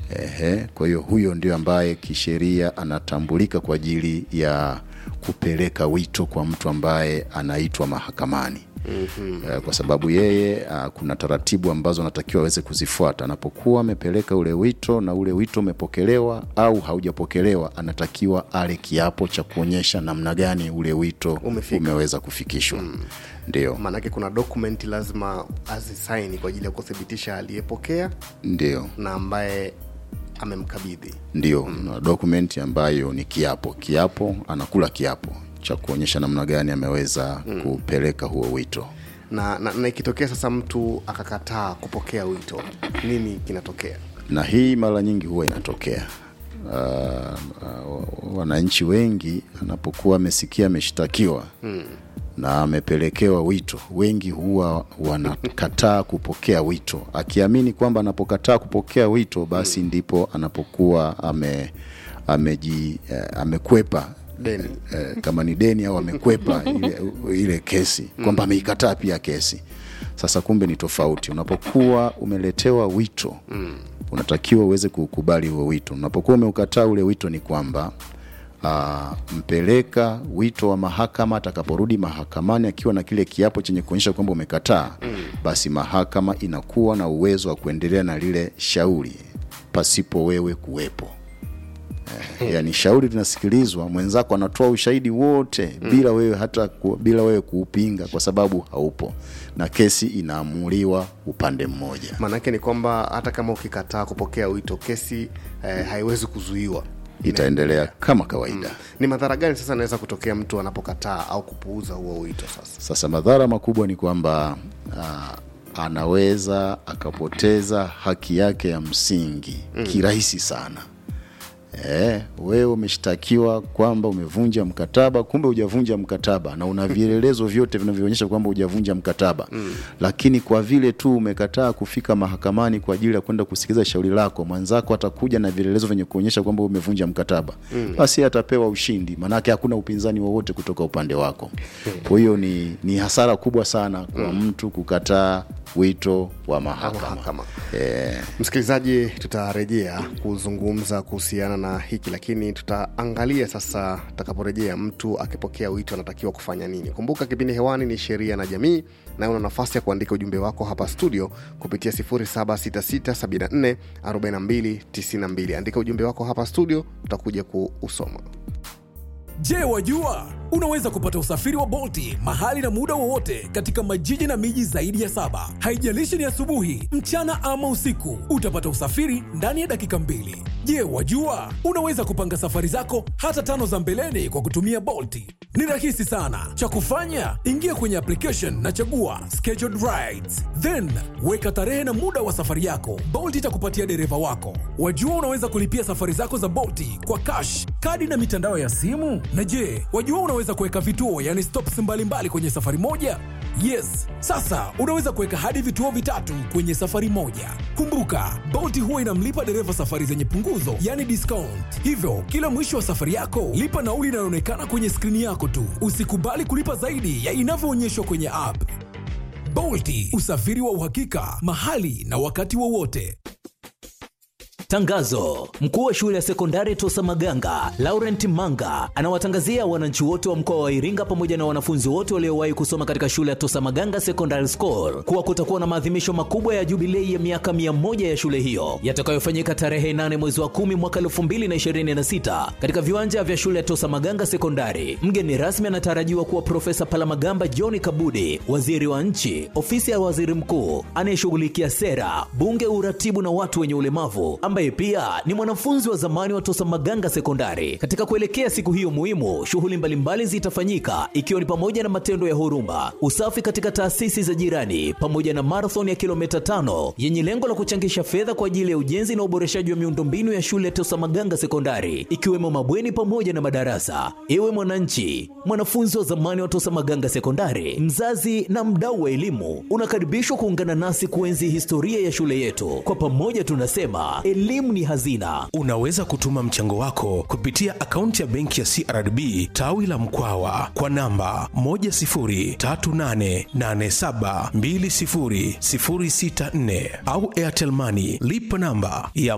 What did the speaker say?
Ehe, kwa hiyo huyo ndio ambaye kisheria anatambulika kwa ajili ya kupeleka wito kwa mtu ambaye anaitwa mahakamani. Mm-hmm. Kwa sababu yeye uh, kuna taratibu ambazo anatakiwa aweze kuzifuata anapokuwa amepeleka ule wito na ule wito umepokelewa au haujapokelewa, anatakiwa ale kiapo cha kuonyesha namna gani ule wito Umefika. umeweza kufikishwa. Ndio, maanake kuna dokumenti lazima azisaini kwa ajili ya kuthibitisha aliyepokea ndio. na ambaye amemkabidhi ndio na dokumenti ambayo ni kiapo kiapo anakula kiapo cha kuonyesha namna gani ameweza kupeleka huo wito na, na, na ikitokea sasa mtu akakataa kupokea wito nini kinatokea na hii mara nyingi huwa inatokea uh, uh, wananchi wengi anapokuwa amesikia ameshtakiwa hmm. na amepelekewa wito wengi huwa wanakataa kupokea wito akiamini kwamba anapokataa kupokea wito basi ndipo anapokuwa ame ameji eh, amekwepa Deni. eh, kama ni deni au amekwepa ile, ile kesi kwamba ameikataa pia kesi sasa kumbe ni tofauti unapokuwa umeletewa wito mm. unatakiwa uweze kuukubali huo wito unapokuwa umeukataa ule wito ni kwamba Uh, mpeleka wito wa mahakama atakaporudi mahakamani akiwa na kile kiapo chenye kuonyesha kwamba umekataa mm. basi mahakama inakuwa na uwezo wa kuendelea na lile shauri pasipo wewe kuwepo yani shauri linasikilizwa mwenzako anatoa ushahidi wote mm. bila wewe hata ku, bila wewe kuupinga kwa sababu haupo na kesi inaamuliwa upande mmoja maanake ni kwamba hata kama ukikataa kupokea wito kesi eh, haiwezi kuzuiwa itaendelea kama kawaida ni madhara gani sasa anaweza kutokea mtu anapokataa au kupuuza huo wito sasa sasa madhara makubwa ni kwamba uh, anaweza akapoteza haki yake ya msingi mm. kirahisi sana Eh, wewe umeshtakiwa kwamba umevunja mkataba, kumbe hujavunja mkataba na una vielelezo vyote vinavyoonyesha kwamba hujavunja mkataba mm. Lakini kwa vile tu umekataa kufika mahakamani kwa ajili ya kwenda kusikiliza shauri lako, mwenzako atakuja na vielelezo vyenye kuonyesha kwamba umevunja mkataba mm. Basi atapewa ushindi, maanake hakuna upinzani wowote kutoka upande wako. Kwa hiyo ni, ni hasara kubwa sana kwa mtu kukataa wito wa mahakama, mahakama. Eh, msikilizaji tutarejea kuzungumza kuhusiana na hiki lakini tutaangalia sasa tutakaporejea mtu akipokea wito anatakiwa kufanya nini kumbuka kipindi hewani ni sheria na jamii na una nafasi ya kuandika ujumbe wako hapa studio kupitia 766744292 andika ujumbe wako hapa studio tutakuja kuusoma Je, wajua unaweza kupata usafiri wa Bolti mahali na muda wowote katika majiji na miji zaidi ya saba. Haijalishi ni asubuhi, mchana ama usiku, utapata usafiri ndani ya dakika mbili. Je, wajua unaweza kupanga safari zako hata tano za mbeleni kwa kutumia Bolti? Ni rahisi sana. Cha kufanya, ingia kwenye application na chagua scheduled rides, then weka tarehe na muda wa safari yako. Bolt itakupatia dereva wako. Wajua unaweza kulipia safari zako za Bolti kwa cash, kadi na mitandao ya simu. Na je, wajua unaweza kuweka vituo, yani stops mbalimbali kwenye safari moja? Yes, sasa unaweza kuweka hadi vituo vitatu kwenye safari moja. Kumbuka, Bolt huwa inamlipa dereva safari zenye punguzo, yani discount. Hivyo kila mwisho wa safari yako lipa nauli inayoonekana kwenye skrini yako tu. Usikubali kulipa zaidi ya inavyoonyeshwa kwenye app. Bolti, usafiri wa uhakika mahali na wakati wowote. Tangazo: mkuu wa shule ya sekondari Tosa Maganga Laurent Manga anawatangazia wananchi wote wa mkoa wa Iringa pamoja na wanafunzi wote waliowahi kusoma katika shule ya Tosa Maganga Secondary School kuwa kutakuwa na maadhimisho makubwa ya jubilei ya miaka mia moja ya shule hiyo yatakayofanyika tarehe 8 mwezi wa kumi mwaka 2026 katika viwanja vya shule ya Tosa Maganga Sekondari. Mgeni rasmi anatarajiwa kuwa Profesa Palamagamba John Kabudi, waziri wa nchi, ofisi ya waziri mkuu anayeshughulikia sera, bunge, uratibu na watu wenye ulemavu ambaye pia ni mwanafunzi wa zamani wa Tosa Maganga Sekondari. Katika kuelekea siku hiyo muhimu, shughuli mbalimbali zitafanyika ikiwa ni pamoja na matendo ya huruma, usafi katika taasisi za jirani, pamoja na marathon ya kilomita tano yenye lengo la kuchangisha fedha kwa ajili ya ujenzi na uboreshaji wa miundombinu ya shule ya Tosa Maganga Sekondari, ikiwemo mabweni pamoja na madarasa. Ewe mwananchi, mwanafunzi wa zamani wa Tosa Maganga Sekondari, mzazi na mdau wa elimu, unakaribishwa kuungana nasi kuenzi historia ya shule yetu. Kwa pamoja tunasema elimu ni hazina. Unaweza kutuma mchango wako kupitia akaunti ya benki ya CRDB tawi la Mkwawa kwa namba 10388720064 au Airtel Money lipa namba ya